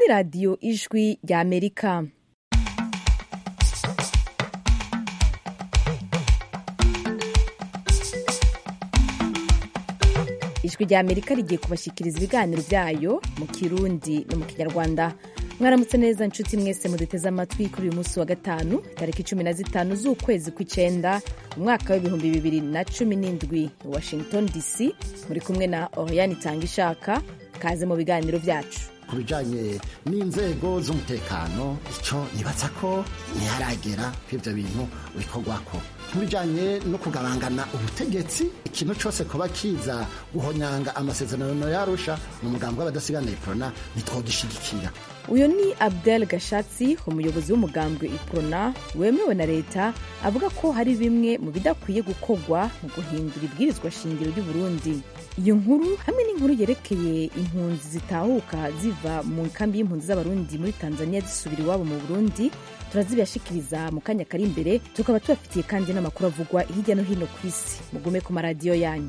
ni radiyo ijwi rya amerika ijwi rya amerika rigiye kubashyikiriza ibiganiro byayo mu kirundi no mu kinyarwanda mwaramutse neza nshuti mwese muduteze amatwi kuri uyu munsi wa gatanu tariki cumi na zitanu z'ukwezi kw'icyenda umwaka w'ibihumbi bibiri na cumi n'indwi washington dc muri kumwe na oriane itanga ishaka kaze mu biganiro byacu ku bijyanye n'inzego z'umutekano icyo nibatsa ko ntiharagera ko ibyo bintu bikorwa ko ku bijyanye no kugabangana ubutegetsi ikintu cyose kuba kiza guhonyanga amasezerano yarusha mu mugambi w'abadasigana iprona ntitwogishyigikira uyu ni abdel gashatsi umuyobozi w'umugambwe iprona wemewe na leta avuga ko hari bimwe mu bidakwiye gukorwa mu guhindura ibwirizwa shingiro ry'uburundi iyo nkuru hamwe n'inkuru yerekeye impunzi zitahuka ziva mu nkambi y'impunzi z'abarundi muri tanzania zisubira iwabo mu burundi turazibashikiriza mu kanya kari imbere tukaba tubafitiye kandi n'amakuru avugwa hirya no hino ku isi mugume ku maradiyo yanyu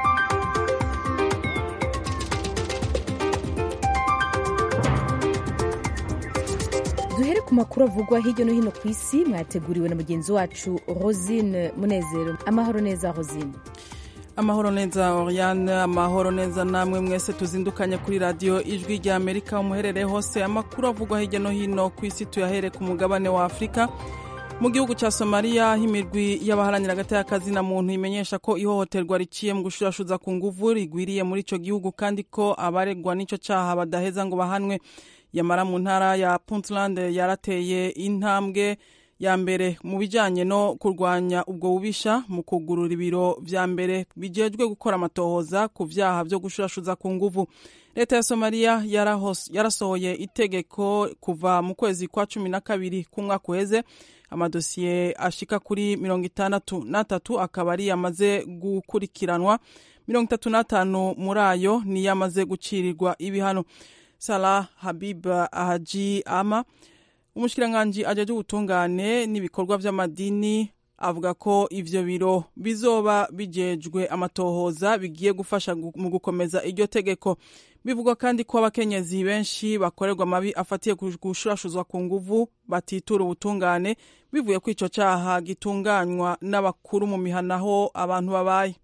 duhere ku makuru avugwa hirya no hino ku isi mwateguriwe na mugenzi wacu rosine munezero amahoro neza rosine amahoro neza oriane amahoro neza namwe mwese tuzindukanye kuri radiyo ijwi rya amerika umuherereye hose amakuru avugwa hirya no hino ku isi tuyahere ku mugabane wa afurika mu gihugu cya somaliya aho imirwi y'abaharanira agati na muntu imenyesha ko ihohoterwa riciye mu gushurashuza ku nguvu rigwiriye muri icyo gihugu kandi ko abaregwa n'icyo cyaha badaheza ngo bahanwe yamara mu ntara ya puntland yarateye intambwe ya mbere mu bijyanye no kurwanya ubwo bubisha mu kugurura ibiro vya mbere bijejwe gukora amatohoza ku vyaha vyo gushurashuza ku nguvu leta ya somaliya yarasohoye itegeko kuva mu kwezi kwa cumi na kabiri k'umwaka uheze amadosiye ashika kuri mirongo itandatu n'atatu akaba ari yamaze gukurikiranwa mirongo itatu n'atanu muri ayo niyo amaze gucirirwa ibihano salah habib haji ama umushikiranganji ajeje ubutungane n'ibikorwa vy'amadini avuga ko ivyo biro bizoba bijejwe amatohoza bigiye gufasha mu gukomeza iryo tegeko bivugwa kandi ko abakenyezi benshi bakorerwa amabi afatiye gushurashuzwa ku nguvu batitura ubutungane bivuye ko ico caha gitunganywa n'abakuru mu mihana aho abantu babaye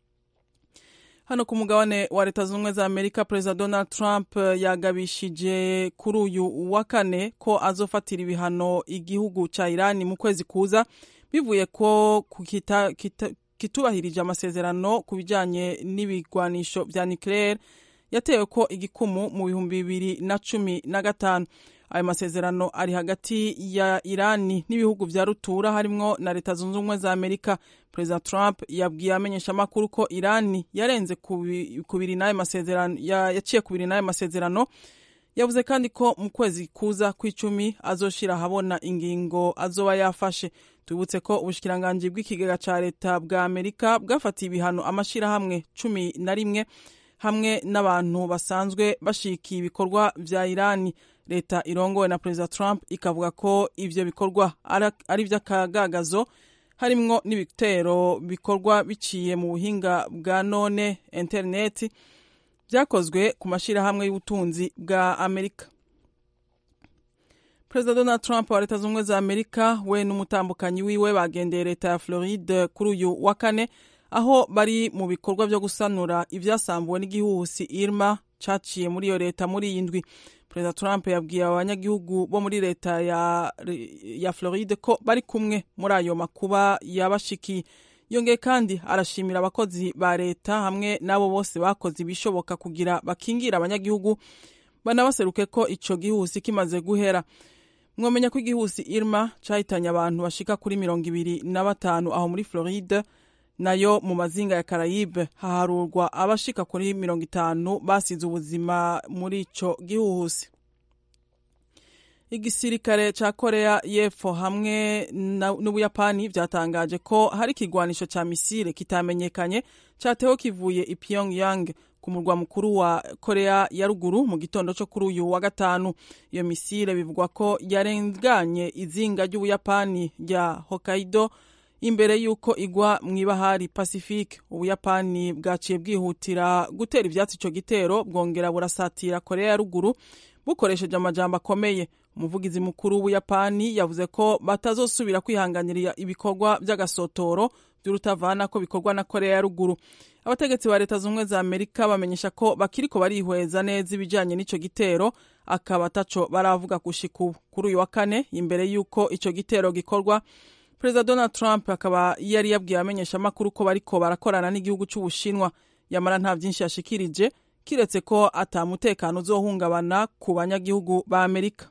hano ku mugabane wa leta zunze ubumwe za amerika perezida donald trump yagabishije kuri uyu wa kane ko azofatira ibihano igihugu cya irani mu kwezi kuza bivuye ko kita, kita, kitubahirije amasezerano ku bijyanye n'ibigwanisho vya nucleaire yatewe ko igikumu mu bihumbi bibiri na cumi na gatanu ayo masezerano ari hagati ya irani n'ibihugu vya rutura harimwo na leta zunze ubumwe za amerika perezida trump yabwiye amenyeshamakuru ko irani yarenze kubiri n'ayo masezerano yaciye kubiri n'ayo masezerano yavuze kandi ko mu kwezi kuza kw'icumi azoshira ahabona ingingo azoba yafashe tubutse ko ubushikiranganji bw'ikigega ca leta bwa amerika bwafatiye ibihano amashirahamwe cumi na rimwe hamwe n'abantu basanzwe bashikiye ibikorwa vya irani leta irongowe na perezida trump ikavuga ko ivyo bikorwa ari ivy'akagagazo harimwo n'ibitero bikorwa biciye mu buhinga bwa none interineti vyakozwe ku mashirahamwe y'ubutunzi bwa amerika perezida donald trump wa leta z'ubumwe za amerika we n'umutambukanyi wiwe bagendeye leta ya floride kuri uyu wa kane aho bari mu bikorwa vyo gusanura ivyasambuwe n'igihuhusi irma caciye muri iyo leta muri iyi ndwi perezida trump yabwiye abanyagihugu bo muri leta ya, ya floride ko bari kumwe muri ayo makuba yabashikiye yongeye kandi arashimira abakozi ba leta hamwe n'abo bose bakoze ibishoboka kugira bakingira abanyagihugu banabaseruke ko ico gihusi kimaze guhera mwomenya ko igihusi irma cahitanye abantu bashika kuri mirongo ibiri na batanu aho muri floride nayo mu mazinga ya Karayibe haharurwa abashika kuri mirongo itanu basize ubuzima muri ico gihuhusi igisirikare ca korea y'epfo hamwe n'ubuyapani vyatangaje ko hari ikigwanisho ca misile kitamenyekanye catewe kivuye i pyongyang ku murwa mukuru wa korea ya ruguru mu gitondo co kuri uyu wa gatanu iyo misile bivugwa ko yarenganye izinga ry'ubuyapani rya hokkaido imbere y'uko igwa mu ibahari pacifique ubuyapani bwaciye bwihutira gutera ivyatsi ico gitero bwongera burasatira korea ya ruguru bukoresheje amajambo akomeye umuvugizi mukuru w'ubuyapani yavuze ko batazosubira kwihanganira ibikorwa by'agasotoro by'urutavana ko bikorwa na korea ya ruguru abategetsi ba leta z'ubumwe za amerika bamenyesha ko bakiriko barihweza neza ibijanye n'ico gitero akaba ataco baravuga gushika ubu kuri uyu wa kane imbere y'uko ico gitero gikorwa perezida donald trump akaba yari yabwiye abamenyesha amakuru ko bariko barakorana n'igihugu c'ubushinwa yamara nta vyinshi yashikirije kiretse ko ata mutekano uzohungabana ku banyagihugu ba amerika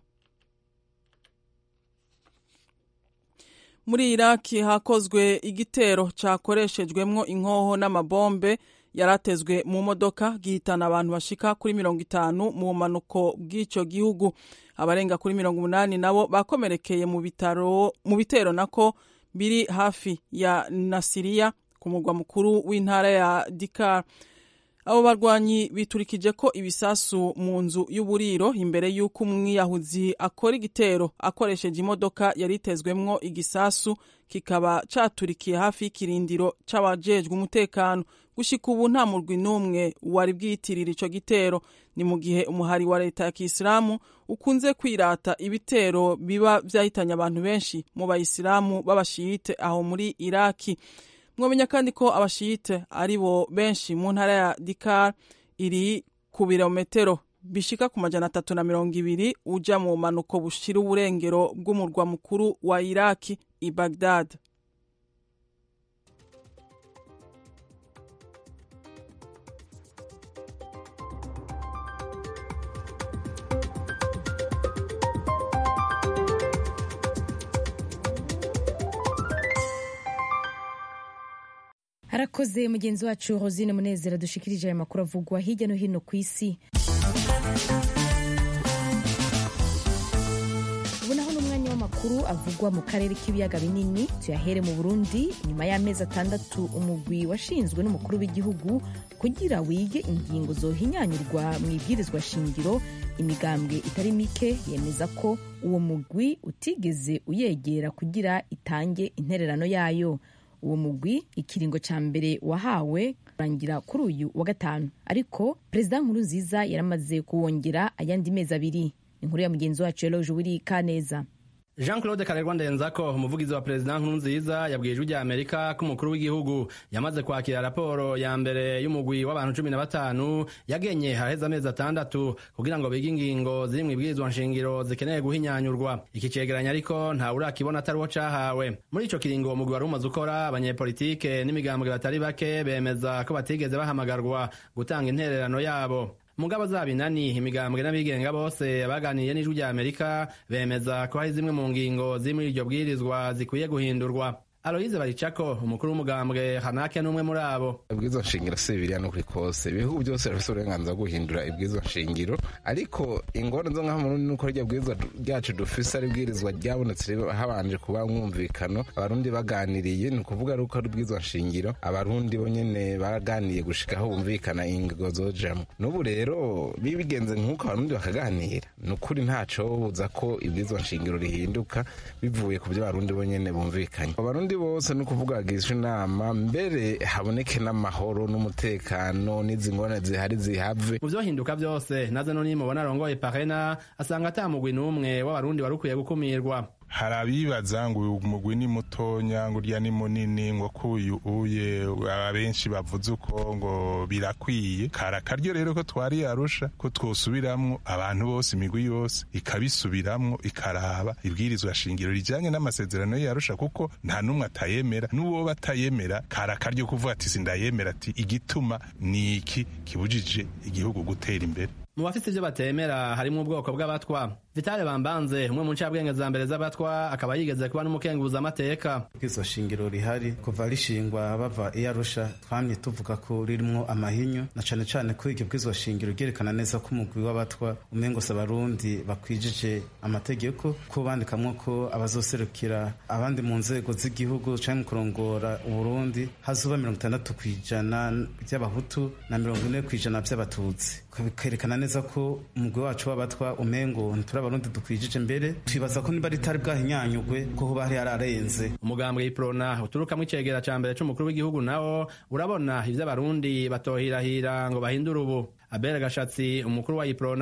muri iraki hakozwe igitero cakoreshejwemwo inkoho n'amabombe yaratezwe mu modoka gihitana abantu bashika kuri mirongo itanu mu bumanuko bw'ico gihugu abarenga kuri mirongo umunani nabo bakomerekeye mu bitaro mu bitero nako biri hafi ya nasiriya ku murwa mukuru w'intara ya dikar abo barwanyi biturikije ko ibisasu mu nzu y'uburiro imbere y'uko umwiyahuzi akora igitero akoresheje imodoka yari itezwemwo igisasu kikaba caturikiye hafi y'ikirindiro c'abajejwe umutekano gushika ubu nta murwi n'umwe wari bwiyitirira ico gitero ni mu gihe umuhari wa leta ya kisilamu ukunze kwirata ibitero biba vyahitanye abantu benshi mu bayisilamu b'abashiyite aho muri iraki mwamenya kandi ko abashiyite ari bo benshi mu ntara ya dikar iri ku birometero bishika ku majana atatu na mirongo ibiri uja mu manuko bushira uburengero bw'umurwa mukuru wa iraki i bagdad harakoze mugenzi wacu rosine munezero dushikirije aya makuru avugwa hirya no hino ku isi ubu naho ni umwanya w'amakuru avugwa mu karere k'ibiyaga binini tuyahere mu burundi nyuma y'amezi atandatu umugwi washinzwe n'umukuru w'igihugu kugira wige ingingo zohinyanyurwa mu ibwirizwa shingiro imigambwe itari mike yemeza ko uwo mugwi utigeze uyegera kugira itange intererano yayo uwo mugwi ikiringo ca mbere wahawe kurangira kuri uyu wa gatanu ariko perezida nkuru nziza yaramaze kuwongera ayandi mezi abiri inkuru ya mugenzi wacu eloge wiri kaneza jean claude karerwa ndenzako umuvugizi wa perezida nkurunziza yabwiye ijwi rya amerika ko umukuru w'igihugu yamaze kwakira raporo ya mbere y'umugwi w'abantu cumi na batanu yagenye haraheze amezi atandatu kugira ngo bige ingingo ziri mu ibwirizwa nshingiro zikeneye guhinyanyurwa iki cegeranya ariko ntawe urakibona atari uwo cahawe muri ico kiringo uwo mugwi wari umaze ukora abanyepolitike n'imigambwe batari bake bemeza ko batigeze bahamagarwa gutanga intererano yabo mugabo zaba inani imigambwe n'abigenga bose baganiriye n'ijwi rya amerika bemeza ko hari zimwe mu ngingo ziri muri iryo bwirizwa zikwiye guhindurwa aloyize baricako umukuru w'umugambwe hanake n'umwe muri abo ibwirizwa nshingiro si bibiriya n'ukuri kose ibihugu byose bifite uburenganzira bwo guhindura ibwirizwa nshingiro ariko ingorane zo ngaho murundi nuko rya bwirizwa ryacu dufise ari ibwirizwa ryabonetse habanje kuba mwumvikano abarundi baganiriye ni ukuvuga ari uko ari ubwirizwa nshingiro abarundi bo nyene baganiye gushika aho bumvikana ingingo zojamwo n'ubu rero bibigenze nk'uko abarundi bakaganira ni ukuri ntaco buza ko ibwirizwa nshingiro rihinduka bivuye ku byo abarundi bo nyene bumvikanye abarundi bose ni ukuvuga bagishwa inama mbere haboneke n'amahoro n'umutekano n'izi ngorane zihari zihave mu vyohinduka vyose naze no nimubona arongoye parena asanga ata mugwi n'umwe w'abarundi wari ukwiye gukumirwa hari abibaza ngo uyu mugwi ni mutonya ngo urya ni munini ngo kuyu uye abenshi bavuze uko ngo birakwiye kara akaryo rero ko twari arusha ko twosubiramwo abantu bose imigwi yose ikabisubiramwo ikaraba ibwirizwa shingiro rijanye n'amasezerano yarusha kuko nta n'umwe atayemera n'uwo batayemera kara akaryo kuvuga ati sindayemera ati igituma ni iki kibujije igihugu gutera imbere mu bafite ivyo batemera harimwo ubwoko bw'abatwa vitale bambanze umwe mu ncabwenge za mbere z'abatwa akaba yigeze kuba n'umukenguza amateka ubwizo shingiro rihari kuva rishingwa bava iyo arusha twamye tuvuga ko ririmwo amahinyu na cane cane ko iryo bwizo shingiro ryerekana neza ko umugwi w'abatwa umengose abarundi bakwijije amategeko ko bandikamwo ko abazoserukira abandi mu nzego z'igihugu canke mu kurongora uburundi hazoba mirongo itandatu kw'ijana by'abahutu na mirongo ine kw'ijana by'abatutsi bikerekana neza ko umugwi wacu w'abatwa umengo ntituri abarundi dukwijije mbere twibaza ko niba ritari bwahinyanyugwe ko hoba hari hararenze umugambwe iprona uturukamwo icegera ca mbere c'umukuru w'igihugu nawo urabona ivyo abarundi batohirahira ngo bahindure ubu abere gashatsi umukuru wa iprona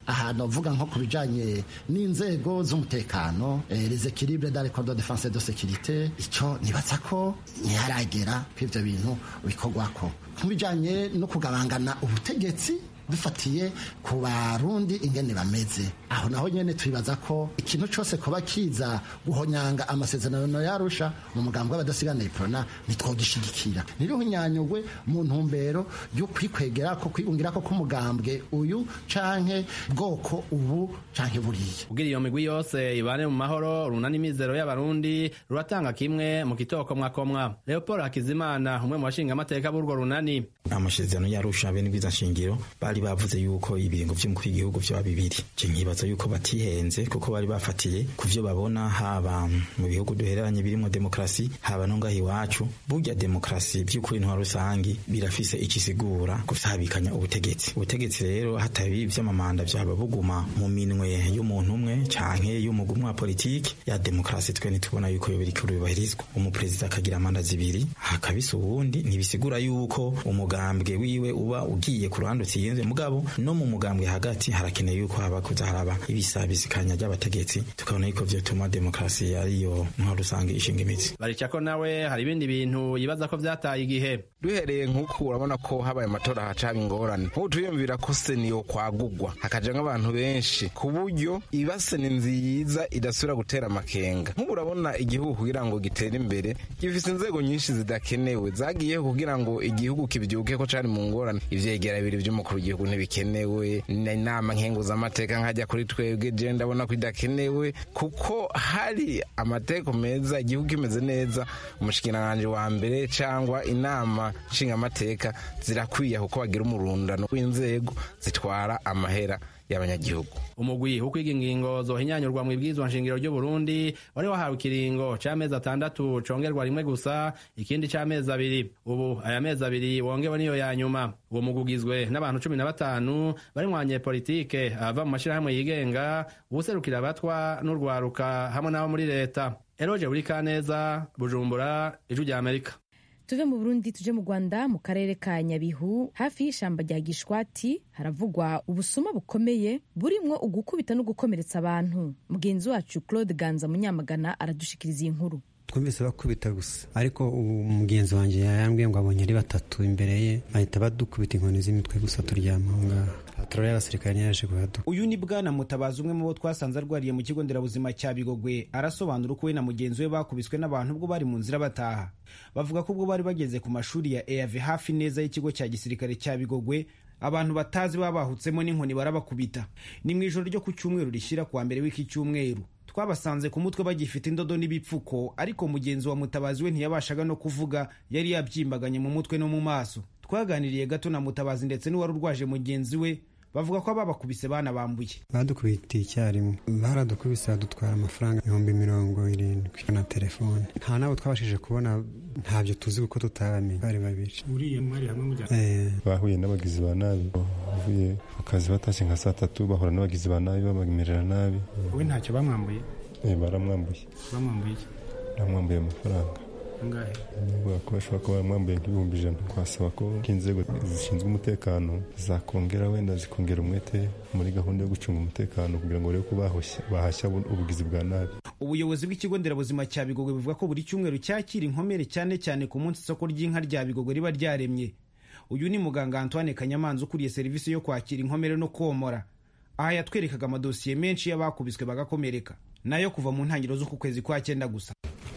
ahantu uvuga nko ku bijanye n'inzego z'umutekano eh, les équilibres dans les corps de défense et de sécurité ico nibaza ko ntiharagera ko ivyo bintu bikorwako ku bijanye no kugabangana ubutegetsi dufatiye ku barundi ingene bameze aho naho nyene twibaza ko ikintu cose kuba kiza guhonyanga amasezerano yarusha mu mugambi w'abadasigana iprona nitwogishigikira ntiruhunyanyugwe mu ntumbero yo kwikwegera ko kwigungira ko k'umugambwe uyu canke bwoko ubu canke buriya kugira iyo migwi yose ibane mu mahoro runani imizero y'abarundi ruratanga kimwe mu kitokomwakomwa leopold hakizimana umwe mu bashingamateka b'urwo runani amasezerano yarusha bene bwiza nshingiro bari bavuze yuko ibiringo vy'umukuru w'igihugu vyoba bibiri je nkibaza yuko batihenze kuko bari bafatiye ku vyo babona haba mu bihugu duhereranye birimo demokrasi haba no ngaho iwacu burya demokrasi vy'ukuri ntwa rusangi birafise ikisigura gusabikanya ubutegetsi ubutegetsi rero hatabi vy'amamanda vyaba buguma mu minwe y'umuntu umwe canke y'umugwi umwe wa politiki ya demokrasi twe ntitubona yuko yo biriko bibahirizwa umuperezida akagira amanda zibiri hakabisa uwundi ntibisigura yuko umugambwe wiwe uba ugiye ku ruhande utsinze mugabo no mu mugambwe hagati harakeneye yuko haba kuza haraba ibisabisikanya ry'abategetsi tukabona yuko vyotuma demokrasi ariyo ntwa rusange ishinga imitsi baricako nawe hari ibindi bintu yibaza ko vyataye igihe duhereye nk'uku urabona ko habaye amatora haca haba ingorane nk'ubu turiyumvira ko seniyo kwagugwa hakaja nk'abantu benshi ku buryo ibase ni nziza idasubira gutera amakenga nk'ubu urabona igihugu kugira ngo gitere imbere gifise inzego nyinshi zidakenewe zagiyeho kugira ngo igihugu kivyuke ko cari mu ngorane ivyegera bibiri vy'umukuru w'igihugu ntibikenewe inama nkenguzamateka nkajya kuri twebwe je ndabona ko idakenewe kuko hari amateko meza igihugu kimeze neza umushikiranganji wa mbere cangwa inama nshingamateka zirakwiye kuko bagira umurundano w'inzego zitwara amahera y'abanyagihugu umugwi wo kwiga ingingo zohinyanyurwa mu ibwirizwa nshingiro ry'u Burundi wari wahawe ikiringo c'amezi atandatu congerwa rimwe gusa ikindi c'amezi abiri ubu aya mezi abiri wongewe niyo ya nyuma uwo mugwi ugizwe n'abantu cumi na batanu barimwanye politike ava mu mashirahamwe yigenga uwuserukira abatwa n'urwaruka hamwe n'abo muri leta eroje buri kaneza bujumbura ijwi rya amerika tuve mu burundi tuje mu rwanda mu karere ka nyabihu hafi y'ishamba rya gishwati haravugwa ubusuma bukomeye burimwo ugukubita no gukomeretsa abantu mugenzi wacu claude ganza munyamagana aradushikiriza iyi nkuru twumvise bakubita gusa ariko umugenzi wanjye yambwiye ngo abonye ari batatu imbere ye bahita badukubita inkoni z'imitwe gusa turyama aho ngaho patroli y'abasirikare ntiyaje kuhaduka uyu ni bwana mutabazi umwe mu bo twasanze arwariye mu kigo nderabuzima cya bigogwe arasobanura uko we na mugenzi we bakubiswe n'abantu ubwo bari mu nzira bataha bavuga ko ubwo bari bageze ku mashuri ya eav hafi neza y'ikigo cya gisirikare cya bigogwe abantu batazi baba bahutsemo n'inkoni barabakubita ni mu ijoro ryo ku cyumweru rishyira kuwa mbere w'iki cyumweru twabasanze ku mutwe bagifite indodo n'ibipfuko ariko mugenzi wa mutabazi we ntiyabashaga no kuvuga yari yabyimbaganye mu mutwe no mu maso twaganiriye gato na mutabazi ndetse n'uwari urwaje mugenzi we bavuga ko ababakubise banabambuye badukubitiye icyarimwe baradukubise badutwara amafaranga ibihumbi mirongo irindwi na telefone nta nabo twabashije kubona ntabyo tuzi kuko tutabamenye bari babiri uriya mwari hamwe mujya bahuye n'abagizi ba nabi bavuye ku kazi batashye nka saa tatu bahura n'abagizi ba nabi babamerera nabi wowe ntacyo bamwambuye baramwambuye bamwambuye iki baramwambuye amafaranga angahe bavuga ko bashobora kuba baramwambuye nk'ibihumbi ijana twasaba ko inzego zishinzwe umutekano zakongera wenda zikongera umwete muri gahunda yo gucunga umutekano kugira ngo barebe ko bahashya ubugizi bwa nabi ubuyobozi bw'ikigo nderabuzima cya bigogwe buvuga ko buri cyumweru cyakira inkomere cyane cyane ku munsi isoko ry'inka rya bigogwe riba ryaremye uyu ni muganga antoine kanyamanza ukuriye serivisi yo kwakira inkomere no komora aha yatwerekaga amadosiye menshi y'abakubiswe bagakomereka nayo kuva mu ntangiriro z'uku kwezi kwa cyenda gusa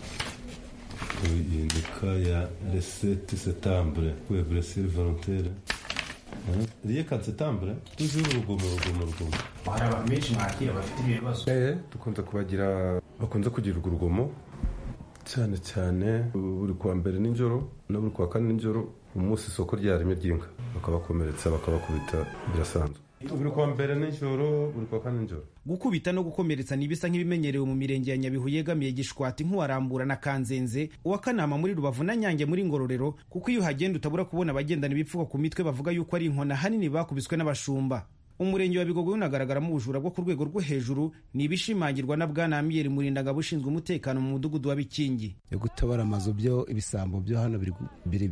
iyi ni ka ya resete setambure kwe buresire volontere riye ka setambure tujuru urugomo urugomo urugomo hari abantu benshi mwakira bafite ibyo bibazo eh dukunze kubagira bakunze kugira urugomo cyane cyane buri kuwa mbere nijoro na buri kuwa kane nijoro umunsi isoko ryaremye ry'inka bakabakomeretsa bakabakubita birasanzwe buri kuwa mbere nijoro buri kuwa kane nijoro gukubita no gukomeretsa ni ibisa nk'ibimenyerewe mu mirenge ya nyabihu yegamiye gishwati nk'uwarambura na kanzenze uwa kanama muri rubavu na nyange muri ngororero kuko iyo uhagenda utabura kubona abagendana ibipfuko ku mitwe bavuga yuko ari inkona hanini bakubiswe n'abashumba umurenge wa bigogwe unagaragaramo ubujura bwo ku rwego rwo hejuru ni ibishimangirwa na bwana amiyeri murindangabo ushinzwe umutekano mu mudugudu wa bikingi yo gutobora amazu byo ibisambo byo hano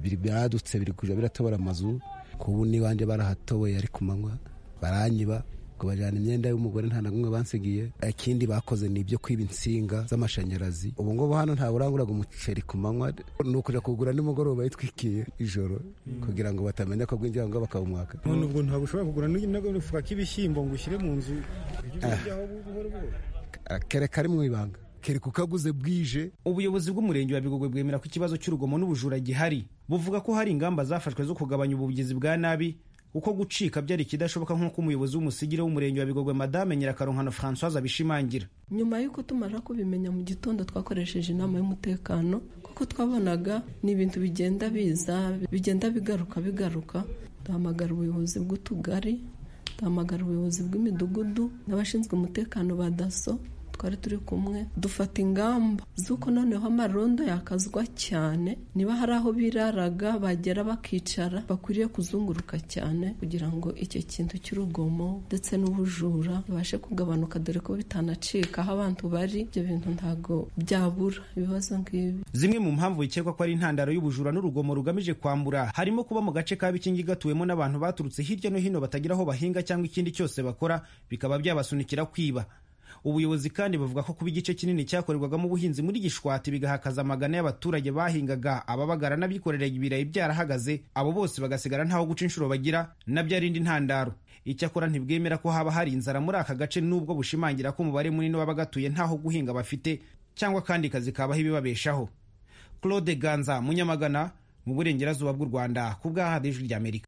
biradutse biri kuja biratobora amazu kubu n'iwanjye barahatoboye ari ku manywa baranyiba ngo bajyana imyenda y'umugore nta na kumwe bansigiye ikindi bakoze ni ibyo kwiba insinga z'amashanyarazi ubu ngubu hano nta buranguraga umuceri ku manywa ni ukuja kugura nimugoroba yitwikiye ijoro kugira ngo batamenya ko bwinjira ngo bakawumwaka none ubwo ntabwo ushobora kugura n'agafuka k'ibishyimbo ngo ushyire mu nzu ujyaho buhoro buhoro kere kari mu ibanga kere kukaguze bwije ubuyobozi bw'umurenge wa bigogwe bwemera ko ikibazo cy'urugomo n'ubujura gihari buvuga ko hari ingamba zafashwe zo kugabanya ubugizi bwa nabi kuko gucika byari ikidashoboka nk'uko umuyobozi w'umusigire w'umurenge wa bigogwe madame nyirakaronkano françoise abishimangira nyuma y'uko tumara kubimenya mu gitondo twakoresheje inama y'umutekano kuko twabonaga ni ibintu bigenda biza bigenda bigaruka bigaruka duhamagara ubuyobozi bw'utugari duhamagara ubuyobozi bw'imidugudu n'abashinzwe umutekano ba daso twari turi kumwe dufata ingamba z'uko noneho amarondo yakazwa cyane niba hari aho biraraga bagera bakicara bakwiriye kuzunguruka cyane kugira ngo icyo kintu cy'urugomo ndetse n'ubujura bibashe kugabanuka dore ko bitanacika aho abantu bari ibyo bintu ntabwo byabura ibibazo nk'ibi zimwe mu mpamvu bikekwa ko ari intandaro y'ubujura n'urugomo rugamije kwambura harimo kuba mu gace ka bikingi gatuwemo n'abantu baturutse hirya no hino batagira aho bahinga cyangwa ikindi cyose bakora bikaba byabasunikira kwiba ubuyobozi kandi bavuga ko kuba igice kinini cyakorerwagamo ubuhinzi muri gishwati bigahakaza amagana y'abaturage bahingaga ababagara n'abikorera ibirayi byarahagaze abo bose bagasigara ntaho guca inshuro bagira nabyo ari indi ntandaro icyakora ntibwemera ko haba hari inzara muri aka gace n'ubwo bushimangira ko umubare munini w'abagatuye ntaho guhinga bafite cyangwa kandi kazi kabaho ibibabeshaho claude ganza munyamagana mu burengerazuba bw'u rwanda ku bw'ahadi ijwi ry'amerika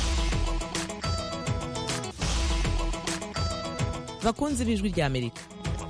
bakunzi b'ijwi ry'amerika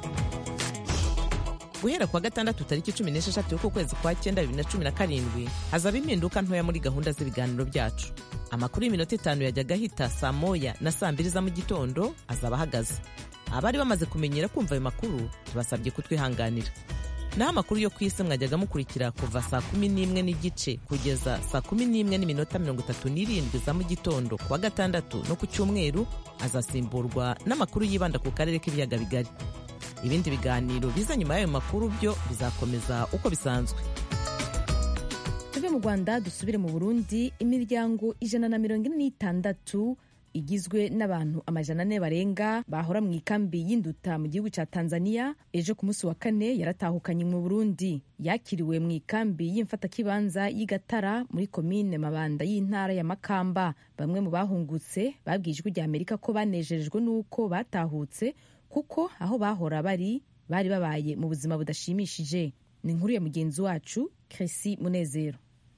guhera kuwa gatandatu tariki cumi n'esheshatu y'ukwezi kwa cyenda bibiri na cumi na karindwi hazaba impinduka ntoya muri gahunda z'ibiganiro byacu amakuru y'iminota itanu yajyaga ahita saa moya na saa mbiri za mu gitondo azaba ahagaze abari bamaze kumenyera kumva ayo makuru tubasabye kutwihanganira naho amakuru yo ku isi mwajyaga mukurikira kuva saa kumi n'imwe n'igice kugeza saa kumi n'imwe n'iminota mirongo itatu n'irindwi za mu gitondo kuwa gatandatu no ku cyumweru azasimburwa n'amakuru yibanda ku karere k'ibiyaga bigari ibindi biganiro biza nyuma y'ayo makuru byo bizakomeza uko bisanzwe tuve mu rwanda dusubire mu burundi imiryango ijana na mirongo ine n'itandatu igizwe n'abantu amajana ane barenga bahora mu ikambi y'induta mu gihugu cya tanzania ejo ku munsi wa kane yaratahukanye mu burundi yakiriwe mu ikambi y'imfatakibanza y'igatara muri komine mabanda y'intara ya makamba bamwe mu bahungutse babwiye ijwi rya amerika ko banejejwe n'uko batahutse kuko aho bahora bari bari babaye mu buzima budashimishije ni inkuru ya mugenzi wacu Cressy munezero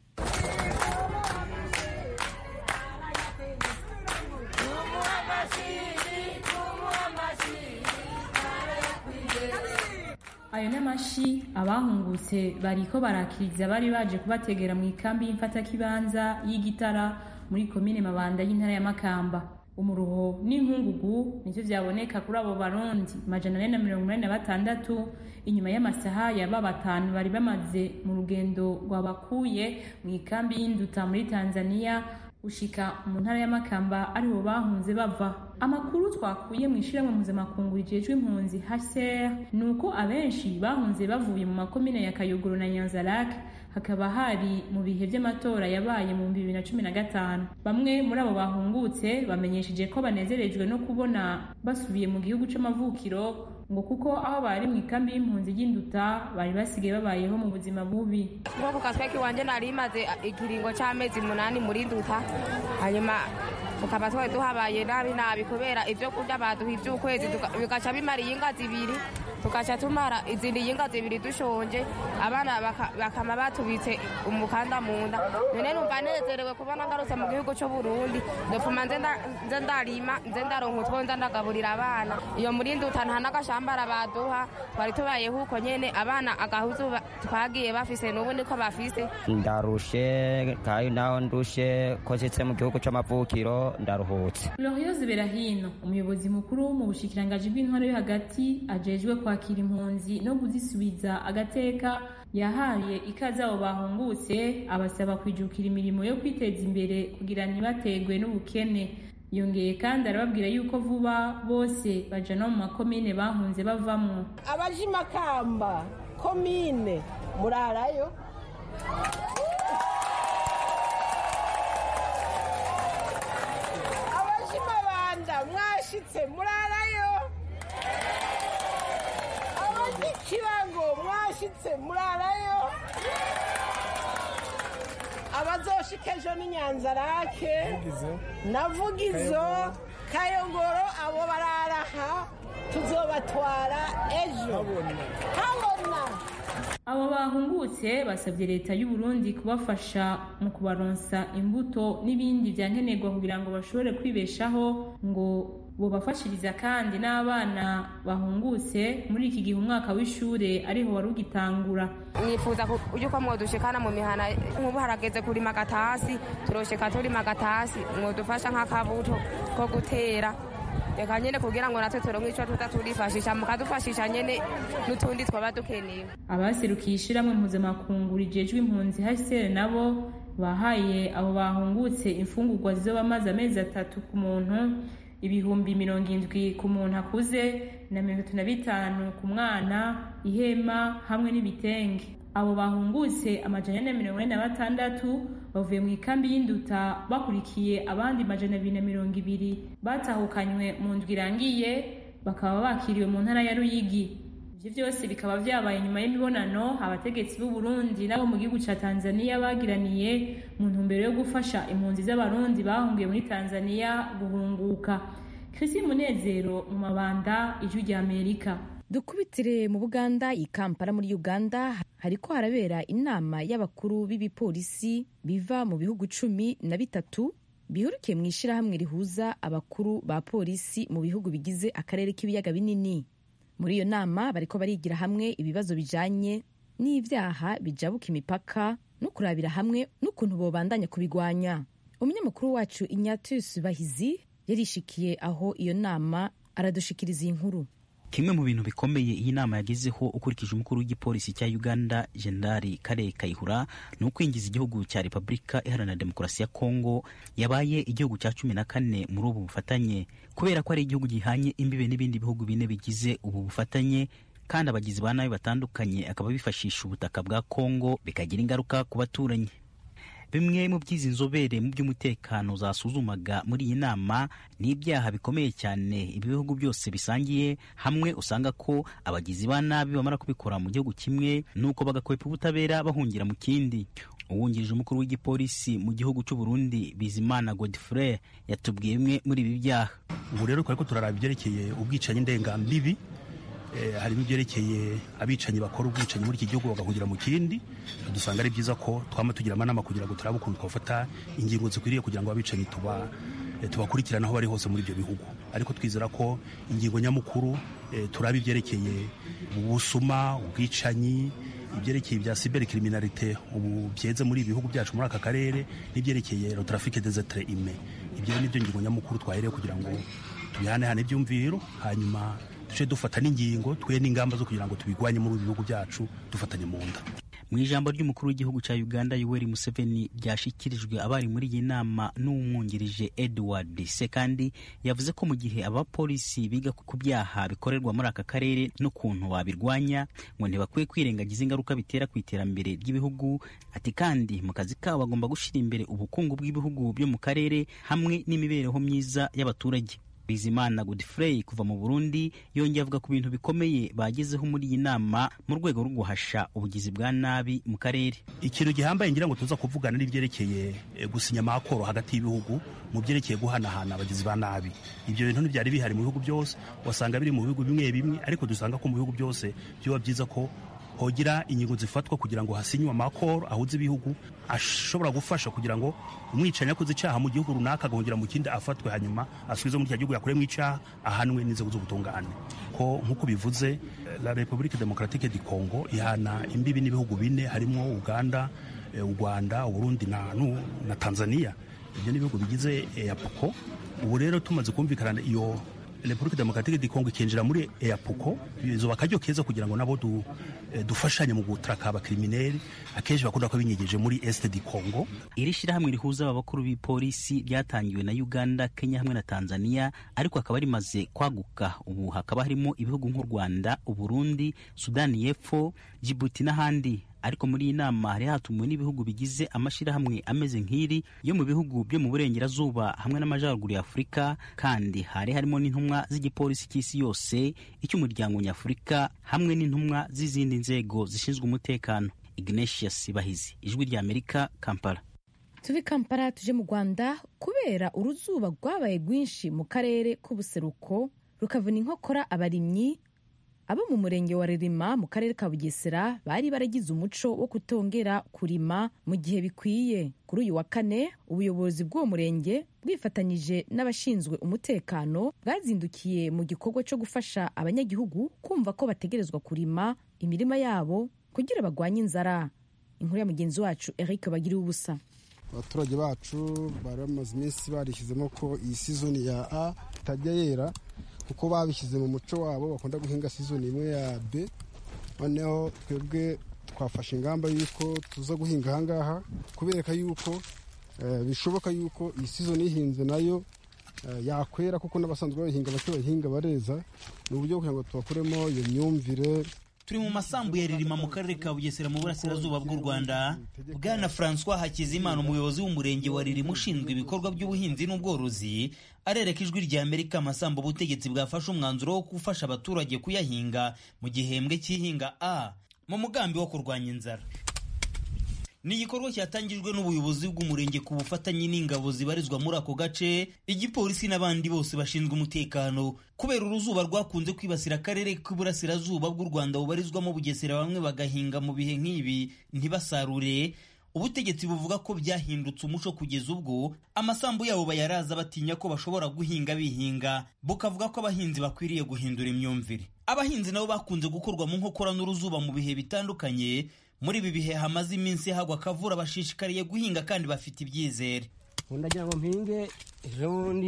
ayo n'amashi abahungutse bariko barakiriza bari baje kubategera mu ikambi y'imfatakibanza y'igitara muri komine mabanda y'intara ya makamba umuruho n'inkungugu nivyo vyaboneka kuri abo barundi majana ane na mirongo inani na batandatu inyuma y'amasaha yaba batanu bari bamaze mu rugendo rwabakuye mu ikambi y'induta muri tanzania gushika mu ntara y'amakamba aribo bahunze bava amakuru twakuye mu ishyirahamwe mpuzamakungu rijejwe impunzi hcr ni uko abenshi bahunze bavuye mu makomine ya kayogoro na nyanzarake hakaba hari mu bihe by'amatora yabaye mu bihumbi bibiri na cumi na gatanu bamwe muri abo bahungutse bamenyesheje ko banezerejwe no kubona basubiye mu gihugu c'amavukiro ngo kuko aho bari mu ikambi y'impunzi y'induta bari basigaye babayeho mu buzima bubi nko ku kasweki wanje nari maze ikiringo c'amezi munani muri nduta hanyuma tukaba twari tuhabaye nabi nabi kubera ivyo kurya baduha ivy'ukwezi bigaca bimara iyinga zibiri tugaca tumara izindi yinga zibiri dushonje abana bakama batubitse umukanda mu nda none numva nezerewe kubona ngarutse mu gihugu c'uburundi ndopfuma nze ndarima nze ndaronka utwo nza ndagaburira abana iyo muri nduta nta n'agashambara baduha twari tubayeho uko nyene abana agahuzu twagiye bafise n'ubu niko bafise ndarushe kandi naho ndushe ko nshitse mu gihugu c'amavukiro ndaruhutse Gloriose Berahino umuyobozi mukuru mu bushikirangaji bw'intwaro yo hagati ajejwe kwakira impunzi no kuzisubiza agateka yahaye ikaze abo bahungutse abasaba kwijukira imirimo yo kwiteza imbere kugira ntibategwe n'ubukene yongeye kandi arababwira yuko vuba bose baja no mu makomine bahunze bavamwo abaje makamba komine murarayo abaje mabanda mwashitse murarayo abashitse murarayo abazoshika ejo ni nyanzarake navugizo kayogoro abo bararaha tuzobatwara ejo habona abo bahungutse basabye leta y'u Burundi kubafasha mu kubaronsa imbuto n'ibindi byankenerwa kugira ngo bashobore kwibeshaho ngo bobafashiriza kandi n'abana bahungutse muri iki gihe umwaka w'ishure ariho wari ugitangura mwifuza yuko mwodushikana mu mihana nk'ubu harageze kurima agatasi turosheka turima agatasi mwodufasha nk'akabuto ko gutera reka nyine kugira ngo natwe turonke ico tuza turifashisha mukadufashisha nyene n'utundi twaba dukeneye abaserukiye ishirahamwe mpuzamakungu rijejwe impunzi HCR nabo bahaye abo bahungutse imfungurwa zizoba amazi amezi atatu ku muntu ibihumbi mirongo indwi ku muntu akuze na mirongo itatu na bitanu ku mwana ihema hamwe n'ibitenge abo bahungutse amajana ane na mirongo ine na batandatu bavuye mu ikambi y'induta bakurikiye abandi majana abiri na mirongo ibiri batahukanywe mu ndwi irangiye bakaba bakiriwe mu ntara ya ruyigi ivyo vyose bikaba vyabaye nyuma y'imibonano abategetsi b'u Burundi n'abo mu gihugu ca Tanzania bagiraniye mu ntumbero yo gufasha impunzi z'abarundi bahungiye muri Tanzania guhunguka Christine Munezero mu mabanda ijwi rya Amerika dukubitire mu buganda i kampala muri uganda hariko harabera inama y'abakuru b'ibipolisi biva mu bihugu cumi na bitatu bihurukiye mu ishirahamwe rihuza abakuru ba polisi mu bihugu bigize akarere k'ibiyaga binini muri iyo nama bariko barigira hamwe ibibazo bijanye n'ivyaha bijabuka imipaka no kurabira hamwe n'ukuntu bobandanya kubigwanya umunyamakuru wacu inyatusi bahizi yarishikiye aho iyo nama aradushikiriza iyi nkuru kimwe mu bintu bikomeye iyi nama yagezeho ukurikije umukuru w'igipolisi cya uganda jenerali kare kayihura ni ukwinjiza igihugu cya repubulika iharanira demokarasi ya kongo yabaye igihugu cya cumi na kane muri ubu bufatanye kubera ko ari igihugu gihanye imbibe n'ibindi bihugu bine bigize ubu bufatanye kandi abagizi ba nabi batandukanye akaba bifashisha ubutaka bwa kongo bikagira ingaruka ku baturanyi bimwe mu by'izi nzobere mu by'umutekano zasuzumaga muri iyi nama ni ibyaha bikomeye cyane ibi bihugu byose bisangiye hamwe usanga ko abagizi ba nabi bamara kubikora mu gihugu kimwe nuko bagakwepa ubutabera bahungira mu kindi uwungirije umukuru w'igipolisi mu gihugu cy'u Burundi Bizimana Godfrey yatubwiye bimwe muri ibi byaha ubu rero twari ko turaraba ibyerekeye ubwicanyi ndengambibi harimo ibyerekeye abicanyi bakora ubwicanyi muri iki gihugu bagahungira mu kindi dusanga ari byiza ko twama tugira amanama kugira ngo turabe ukuntu twafata ingingo zikwiriye kugira ngo abicanyi tuba tubakurikirana aho bari hose muri ibyo bihugu ariko twizera ko ingingo nyamukuru turaba ibyerekeye ubusuma ubwicanyi ibyerekeye ibya cyber criminalite ubu byeze muri ibihugu byacu muri aka karere n'ibyerekeye le trafic des êtres humains ibyo ni byo ngingo nyamukuru twahereye kugira ngo tubihanehane ibyumviro hanyuma duce dufata n'ingingo twe n'ingamba zo kugira ngo tubigwanye muri ibi bihugu byacu dufatanye mu nda mu ijambo ry'umukuru w'igihugu cya uganda yoweri museveni ryashyikirijwe abari muri iyi nama n'umwungirije edward sekandi yavuze ko mu gihe abapolisi biga ku byaha bikorerwa muri aka karere n'ukuntu babirwanya ngo ntibakwiye kwirengagiza ingaruka bitera ku iterambere ry'ibihugu ati kandi mu kazi kabo bagomba gushyira imbere ubukungu bw'ibihugu byo mu karere hamwe n'imibereho myiza y'abaturage bizimana godfrey kuva mu burundi yongeye avuga ku bintu bikomeye bagezeho muri iyi nama mu rwego rwo guhasha ubugizi bwa nabi mu karere ikintu gihambaye ngira ngo tuza kuvugana n'ibyerekeye gusinya amakoro hagati y'ibihugu mu byerekeye guhanahana abagizi ba nabi ibyo bintu ntibyari bihari mu bihugu byose wasanga biri mu bihugu bimwe bimwe ariko dusanga ko mu bihugu byose byaba byiza ko hogira ingingo zifatwa kugira ngo hasinywe amakoro ahuze ibihugu ashobora gufasha kugira ngo umwicanyi akoze icyaha mu gihugu runaka agahungira mu kindi afatwe hanyuma asubizwe muri cya gihugu yakoreyemo icyaha ahanwe n'inzego z'ubutungane ko nk'uko bivuze la republique democratique du congo ihana imbibi n'ibihugu bine harimo uganda u rwanda uburundi na, na tanzania ibyo ni ibihugu bigize eapuko ubu rero tumaze kumvikana iyo repubulika demokaratike di kongo ikinjira muri eyapuko bizoba akaryo keza kugira ngo nabo du, eh, dufashanye mu gutraka abakrimineri akenshi bakunda ko binyegeje muri este di kongo iri shyirahamwe rihuza abakuru b'ipolisi ryatangiwe na uganda kenya hamwe na tanzania ariko hakaba rimaze kwaguka ubu hakaba harimo ibihugu nk'u rwanda uburundi sudani y'epfo jibuti n'ahandi ariko muri iyi nama hari hatumiwe n'ibihugu bigize amashyirahamwe ameze nk'iri yo mu bihugu byo mu burengerazuba hamwe n'amajyaruguru ya afurika kandi hari harimo n'intumwa z'igipolisi cy'isi yose icy'umuryango nyafurika hamwe n'intumwa z'izindi nzego zishinzwe umutekano ignatius bahizi ijwi ry'amerika kampala tuve kampala tuje mu rwanda kubera uruzuba rwabaye rwinshi mu karere k'ubuseruko rukavuna inkokora abarimyi abo mu murenge wa ririma mu karere ka bugesera bari baragize umuco wo kutongera kurima mu gihe bikwiye kuri uyu wa kane ubuyobozi bw'uwo murenge bwifatanyije n'abashinzwe umutekano bwazindukiye mu gikorwa cyo gufasha abanyagihugu kumva ko bategerezwa kurima imirima yabo kugira bagwanye inzara inkuru ya mugenzi wacu eric bagiriye ubusa abaturage bacu bari bamaze iminsi barishyizemo ko iyi sizoni ya a itajya yera kuko babishyize mu muco wabo bakunda guhinga sizoni imwe ya b noneho twebwe twafashe ingamba y'uko tuza guhinga ahangaha kubereka yuko bishoboka yuko iyi sizoni ihinze nayo yakwera kuko n'abasanzwe bayihinga bake bayihinga bareza ni uburyo kugira ngo tubakuremo iyo myumvire turi mu masambu ya ririma mu karere ka bugesera mu burasirazuba bw'u rwanda bwana francois hakizimana umuyobozi w'umurenge wa ririma ushinzwe ibikorwa by'ubuhinzi n'ubworozi arereka ijwi rya amerika amasambu ubutegetsi bwafashe umwanzuro wo gufasha abaturage kuyahinga mu gihembwe cy'ihinga a mu mugambi wo kurwanya inzara ni igikorwa cyatangijwe n'ubuyobozi bw'umurenge ku bufatanye n'ingabo zibarizwa muri ako gace igipolisi n'abandi bose bashinzwe umutekano kubera uruzuba rwakunze kwibasira akarere k'iburasirazuba bw'u rwanda bubarizwamo bugesera bamwe bagahinga mu bihe nk'ibi ntibasarure ubutegetsi buvuga ko byahindutse umuco kugeza ubwo amasambu yabo bayaraza batinya ko bashobora guhinga bihinga bukavuga ko abahinzi bakwiriye guhindura imyumvire abahinzi nabo bakunze gukorwa mu nkokora n'uruzuba mu bihe bitandukanye muri ibi bihe hamaze iminsi hagwa akavura bashishikariye guhinga kandi bafite ibyizere ndagira ngo mpinge ejo bundi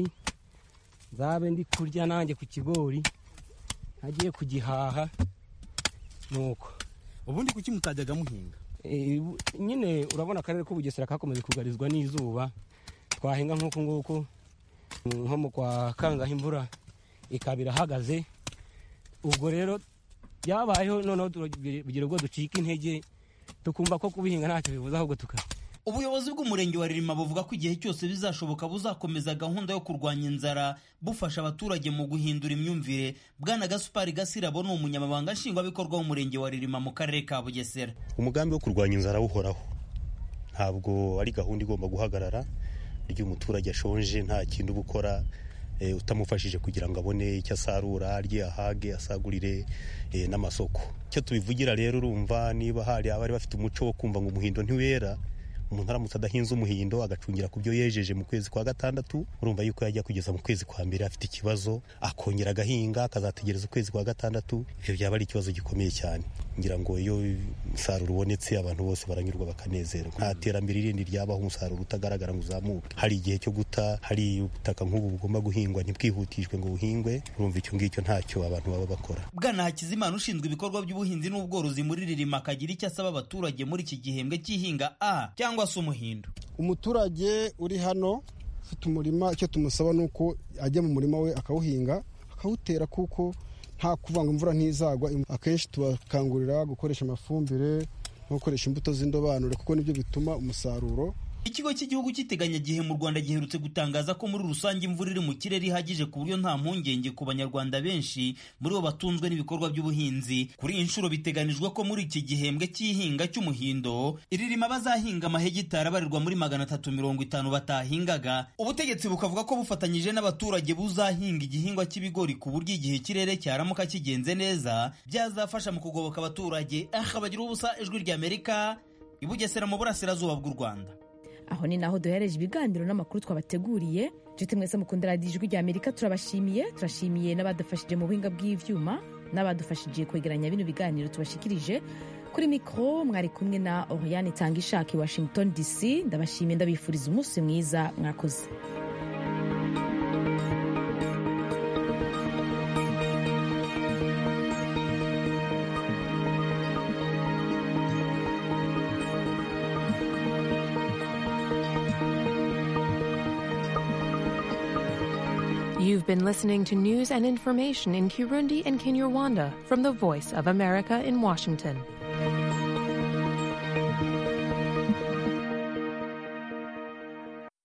nzabe ndi kurya nanjye ku kigori ntagiye kugihaha nuko ubundi kuki mutajyaga muhinga nyine urabona akarere k'ubugesera kakomeje kugarizwa n'izuba twahinga nk'uku nguku nko mu kwa kangaho imvura ikaba irahagaze ubwo rero byabayeho noneho tugira ubwo ducika intege tukumva ko kubihinga ntacyo bivuze ahubwo tuka ubuyobozi bw'umurenge wa ririma buvuga ko igihe cyose bizashoboka buzakomeza gahunda yo kurwanya inzara bufasha abaturage mu guhindura imyumvire bwana gasupari gasirabo ni umunyamabanga nshingwabikorwa w'umurenge wa ririma mu karere ka bugesera umugambi wo kurwanya inzara uhoraho ntabwo ari gahunda igomba guhagarara iyo umuturage ashonje nta kintu gukora utamufashije kugira ngo abone icyo asarura arye ahage asagurire n'amasoko icyo tubivugira rero urumva niba hari abari bafite umuco wo kumva ngo umuhindo ntiwera umuntu aramutse adahinze umuhindo agacungira ku byo yejeje mu kwezi kwa gatandatu urumva yuko yajya kugeza mu kwezi kwa mbere afite ikibazo akongera agahinga akazategereza ukwezi kwa gatandatu ibyo byaba ari ikibazo gikomeye cyane ngira ngo iyo umusaruro ubonetse abantu bose baranyurwa bakanezerwa nta terambere rindi ryabaho umusaruro utagaragara ngo uzamuke hari igihe cyo guta hari ubutaka nk'ubu bugomba guhingwa ntibwihutishwe ngo buhingwe urumva icyo ngicyo ntacyo abantu baba bakora bwana hakizimana ushinzwe ibikorwa by'ubuhinzi n'ubworozi muri ririma akagira icyo asaba abaturage muri iki gihembwe cy'ihinga a cyangwa se umuhindo umuturage uri hano ufite umurima icyo tumusaba ni uko ajya mu murima we akawuhinga akawutera kuko nta kuvanga imvura ntizagwa akenshi tubakangurira gukoresha amafumbire no gukoresha imbuto z'indobanure kuko nibyo bituma umusaruro ikigo cy'igihugu cy'iteganyagihe mu rwanda giherutse gutangaza ko muri rusange imvura iri mu kirere ihagije ku buryo nta mpungenge ku banyarwanda benshi muri bo batunzwe n'ibikorwa by'ubuhinzi kuri iyi nshuro biteganijwe ko muri iki gihembwe cy'ihinga cy'umuhindo iririma bazahinga amahegitari abarirwa muri magana atatu mirongo itanu batahingaga ubutegetsi bukavuga ko bufatanyije n'abaturage buzahinga igihingwa cy'ibigori ku buryo igihe ikirere cyaramuka kigenze neza byazafasha mu kugoboka abaturage aha bagira ubusa ijwi ry'amerika ibugesera mu burasirazuba bw'u rwanda aho ni naho duhereje ibiganiro n'amakuru twabateguriye nshuti mwese mukunda radiyo ijwi rya amerika turabashimiye turashimiye n'abadufashije mu buhinga bw'ibyuma n'abadufashije kwegeranya bino biganiro tubashikirije kuri mikoro mwari kumwe na oriyane itanga ishaka i washington dc ndabashimiye ndabifuriza umunsi mwiza mwakoze You've been listening to news and information in Kirundi and Kinyarwanda from the Voice of America in Washington.